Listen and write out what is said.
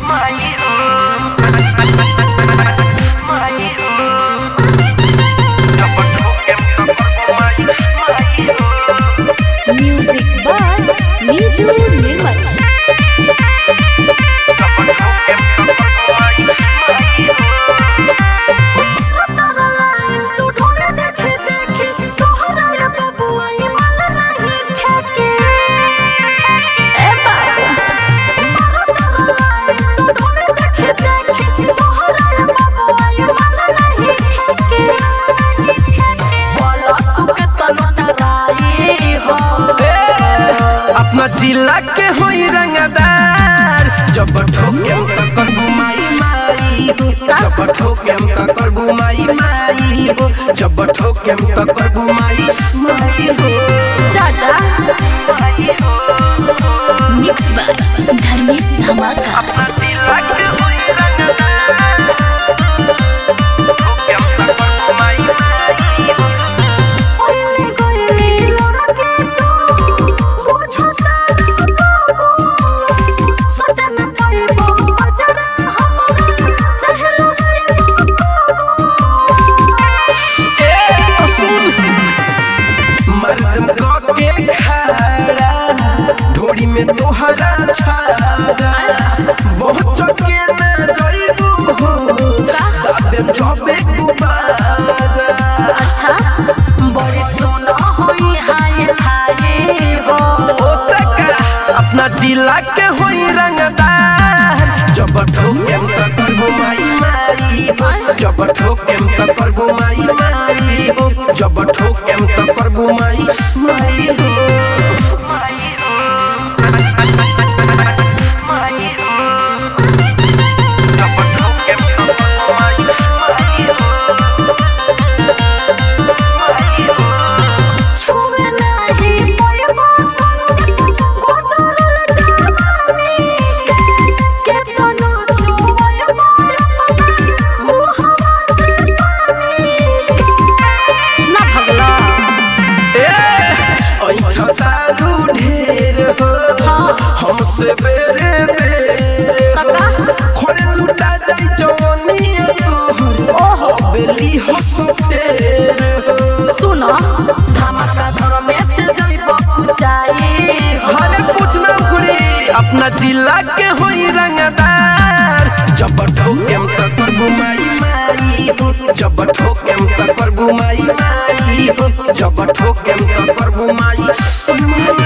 music by नीजू निर्मल अपना जिला के होई रंगदार जब ठोके त करबू माई माई हो जब ठोके त करबू माई माई हो जब ठोके त करबू माई माई हो चाचा मिक्स बाय धर्मेश धमाका अपना जिला के होई रंगदार ठोके त करबू माई माई हो मर्दम के खारा ढोरी में तोहरा छारा बहुत चके न जइबू हो दादम चबे गुबारा अच्छा बड़ी सोना होई हाय हाय हो ओ सका अपना जिला के होई रंगदार जब ठोकेम त करबो माई माई हो जब ठोकेम त करबो माई माई हो जब ठोकेम त करबो माई माई हो जब ठोकेम त करबो माई माई हो छुवे नाही कोई बासन गोदरल जानी के तो न छुवे मुहवा से पानी ना भगला ऐठतारू ढेर हो हमसे बेरे बेरे हो खोरे लुटा जाई जवानी तोहर अबेली हंस फेर हो सुनो धमाका धर में से जइबो ऊंचाई हरे कुछ ना खुली अपना जिला के होई रंगदार जब ठोकेम त करबू माई माई हो जब ठोकेम त करबू माई माई हो जब ठोकेम त करबू माई माई